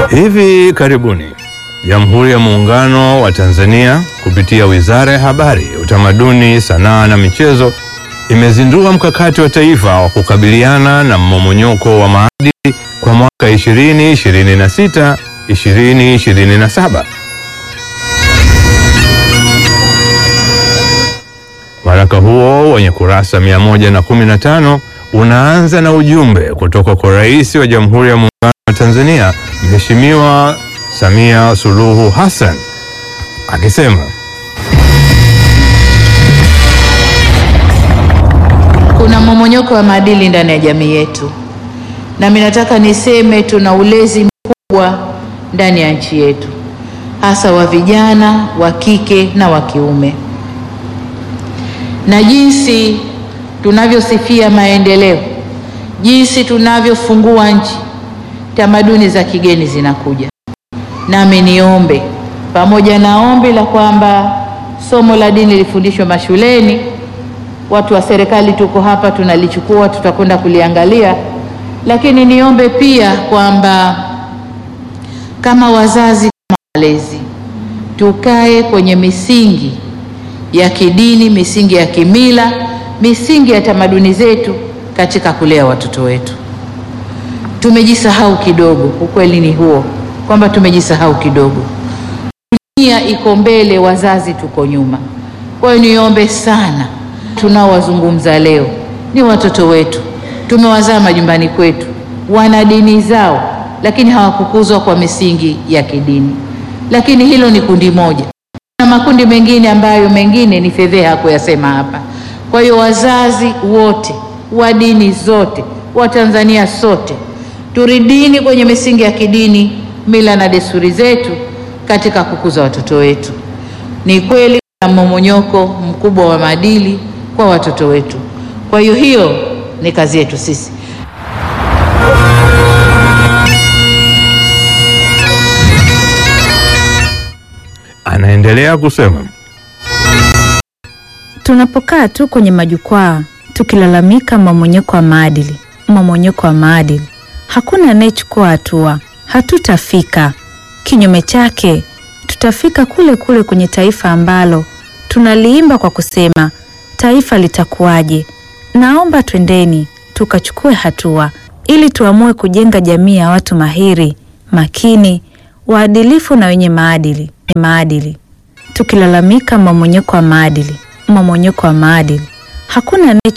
Hivi karibuni Jamhuri ya Muungano wa Tanzania kupitia Wizara ya Habari, Utamaduni, Sanaa na Michezo imezindua mkakati wa taifa wa kukabiliana na mmomonyoko wa maadili kwa mwaka 2026 2027. Waraka huo wenye kurasa 115 unaanza na ujumbe kutoka kwa Rais wa Jamhuri ya Muungano wa Tanzania Mheshimiwa Samia Suluhu Hassan akisema Kuna mmomonyoko wa maadili ndani ya jamii yetu, na mimi nataka niseme tuna ulezi mkubwa ndani ya nchi yetu, hasa wa vijana wa kike na wa kiume, na jinsi tunavyosifia maendeleo, jinsi tunavyofungua nchi, tamaduni za kigeni zinakuja. Nami niombe pamoja na ombi la kwamba somo la dini lifundishwe mashuleni watu wa serikali tuko hapa, tunalichukua, tutakwenda kuliangalia, lakini niombe pia kwamba kama wazazi, kama walezi, tukae kwenye misingi ya kidini, misingi ya kimila, misingi ya tamaduni zetu katika kulea watoto wetu. Tumejisahau kidogo, ukweli ni huo kwamba tumejisahau kidogo. Dunia iko mbele, wazazi tuko nyuma. Kwa hiyo niombe sana tunaowazungumza leo ni watoto wetu, tumewazaa majumbani kwetu, wana dini zao, lakini hawakukuzwa kwa misingi ya kidini. Lakini hilo ni kundi moja, na makundi mengine ambayo mengine ni fedheha kuyasema hapa. Kwa hiyo wazazi wote wa dini zote, wa Tanzania sote, turidini kwenye misingi ya kidini, mila na desturi zetu katika kukuza watoto wetu. Ni kweli kuna mmomonyoko mkubwa wa maadili kwa watoto wetu. Kwa hiyo hiyo ni kazi yetu sisi. anaendelea kusema Tunapokaa tu kwenye majukwaa tukilalamika mmomonyoko wa maadili, mmomonyoko wa maadili, hakuna anayechukua hatua, hatutafika. Kinyume chake, tutafika kule kule kwenye taifa ambalo tunaliimba kwa kusema taifa litakuwaje. Naomba twendeni tukachukue hatua ili tuamue kujenga jamii ya watu mahiri, makini, waadilifu na wenye maadili maadili. Tukilalamika mmomonyoko wa maadili, mmomonyoko wa maadili, hakuna anaye